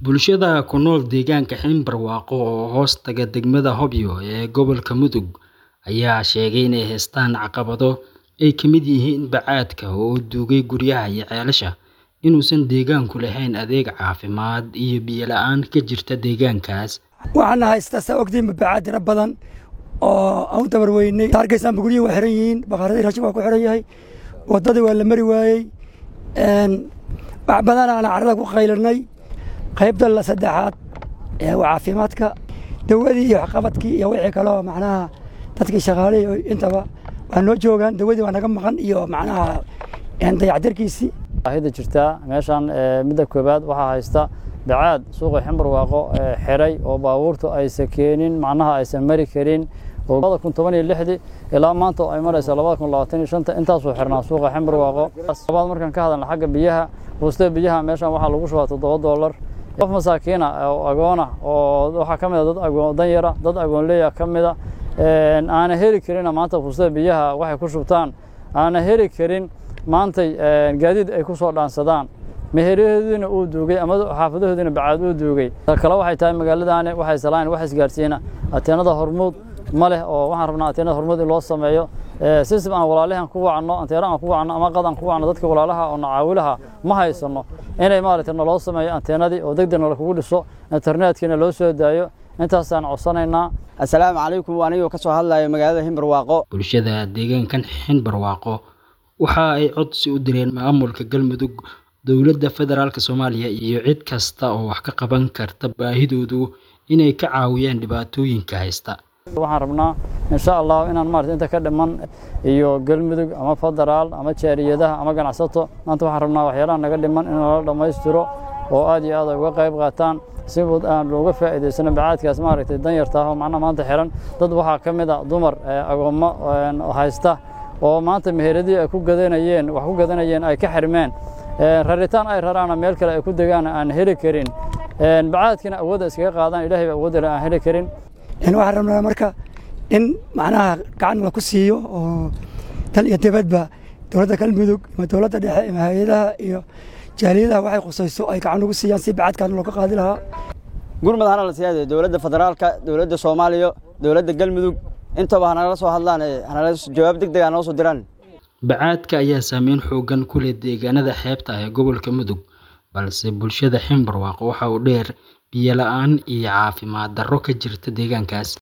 Bulshada ku nool deegaanka Ximbarwaaqo oo hoos taga degmada Hobyo ee gobolka Mudug ayaa sheegay inay haystaan caqabado ay ka mid yihiin bacaadka oo duugay guryaha iyo ceelasha, inuusan deegaanku lahayn adeeg caafimaad iyo biyo la'aan ka jirta deegaankaas. waxaana haysta saa ogtiin bacaad tiro badan oo aan u dabar weynay arkaysaanba guryihi waa xiran yihiin bakaaradii raashin waa ku xiran yahay wadadii waa la mari waayey wax badan aan carrada ku qaylinay qaybta la saddexaad ee waa caafimaadka dawadii iyo waxqabadkii iyo wixii kaloo macnaha dadkii shaqaalihii intaba waa noo joogaan dawadii waa naga maqan iyo macnaha dayactirkiisii baahida jirtaa meeshan midda koowaad waxaa haysta bacaad suuqa ximbarwaaqo xiray oo baabuurtu aysan keenin macnaha aysan mari karin labada kun toban iyo lixdii ilaa maanta ay maraysa labada kun labaatan iyo shanta intaasuu xirnaa suuqa ximbarwaaqo labaad markaan ka hadalna xagga biyaha buusta biyaha meeshan waxaa lagu shubaa toddoba doolar qof masaakiina oo agoona oo waxaa ka mid a dad agoon danyara dad agoonleeya ka mid a aana heli karina maanta buustada biyaha waxay ku shubtaan aana heli karin maantay gaadiid ay ku soo dhaansadaan meheryahoodiina uu duugay ama xaafadahoodiina bacaad uu duugay kale waxay tahay magaaladaani waxay salaan wax isgaarsiina ateenada hormuud ma leh oo waxaan rabnaa ateenada hormuud in loo sameeyo system aan walaalahan ku wacno anteero aan ku wacno ama qad aan ku wacno dadka walaalaha oo nacaawilaha ma haysano inay maaragtay naloo sameeyo anteenadii oo degdeg nala kugu dhiso internetkina loo soo daayo intaasaan codsanaynaa assalaamu calaykum anigoo ka soo hadlayo magaalada Ximbarwaaqo Bulshada deegaankan Ximbarwaaqo waxa ay codsi u direen maamulka Galmudug dowladda federaalka Soomaaliya iyo cid kasta oo wax ka qaban karta baahidoodu inay ka caawiyaan dhibaatooyinka haysta. waxaan rabnaa insha allah inaan maarata inta ka dhiman iyo galmudug ama federaal ama jaariyadaha ama ganacsato maanta waxaan rabnaa waxyaalaha naga dhiman in lala dhammaystiro oo aad iyo aad ay uga qayb qaataan si aan looga faa'iidaysano bacaadkaas maaragtay danyarta ah oo macnaha maanta xiran dad waxaa ka mid a dumar agoommo haysta oo maanta meheradii ay ku gadanayeen wax ku gadanayeen ay ka xirmeen raritaan ay raraana meel kale ay ku degaan aan heli karin bacaadkina awoodda iskaga qaadaan ilaahay ba awoodda aan heli karin waxaan rabnaa marka in macnaha gacan la ku siiyo oo dal iyo dibadba dowladda galmudug ama dowladda dhexe ama hay-adaha iyo jaaliyadaha waxay khusayso ay gacan ugu siiyaan si bacaadkan looga qaadi lahaa gurmad hana la siyaade dowladda federaalka dowladda soomaaliya dowladda galmudug intaba hanala soo hadlaan hanala jawaab degdeg hanoo soo diraan bacaadka ayaa saameyn xoogan ku leh deegaanada xeebta ah ee gobolka mudug balse bulshada ximbarwaaqo waxa uu dheer biyo la'aan iyo caafimaad darro ka jirta deegaankaas